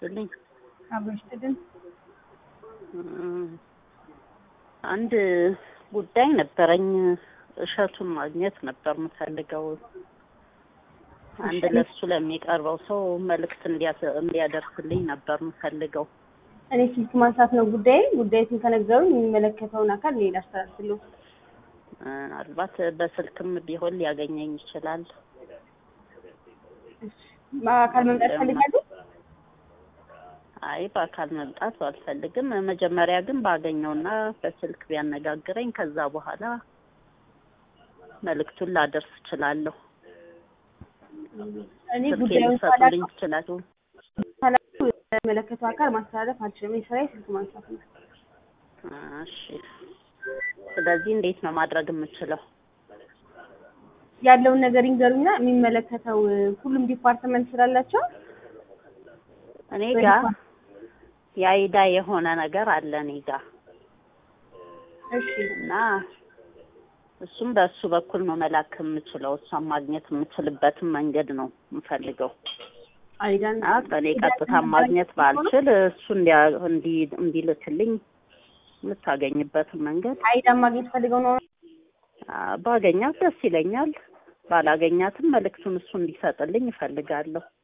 ይስጥልኝ። አብሮ ይስጥልን። አንድ ጉዳይ ነበረኝ። እሸቱን ማግኘት ነበር የምፈልገው። አንድ ለሱ ለሚቀርበው ሰው መልእክት እንዲያስ- እንዲያደርስልኝ ነበር የምፈልገው። እኔ ስልክ ማንሳት ነው ጉዳይ ጉዳዩን ከነገሩኝ የሚመለከተውን አካል እኔ ላስተላልፍልዎ። ምናልባት በስልክም ቢሆን ሊያገኘኝ ይችላል። በአካል መምጣት ፈልጋሉ? አይ በአካል መምጣት አልፈልግም። መጀመሪያ ግን ባገኘውና በስልክ ቢያነጋግረኝ ከዛ በኋላ መልእክቱን ላደርስ እችላለሁ። እኔ ስልክ ጉዳዩን ልትሰጡልኝ ትችላሉ? ካላችሁ የሚመለከተው አካል ማስተላለፍ አልችልም። እኔ ስራዬ ስልክ ማንሳት ነው። እሺ። ስለዚህ እንዴት ነው ማድረግ የምችለው? ያለውን ነገር ይንገሩና የሚመለከተው ሁሉም ዲፓርትመንት ስላላቸው እኔ ጋር የአይዳ የሆነ ነገር አለ እኔ ጋር እሺ እና እሱም በእሱ በኩል ነው መላክ የምችለው። እሷን ማግኘት የምችልበትን መንገድ ነው የምፈልገው አይዳን እና በእኔ ቀጥታ ማግኘት ባልችል እሱ እንዲያ- እንዲ- እንዲልክልኝ የምታገኝበትን መንገድ አይዳን ማግኘት ፈልገው ነው። አ፣ ባገኛት ደስ ይለኛል። ባላገኛትም መልእክቱን እሱ እንዲሰጥልኝ እፈልጋለሁ።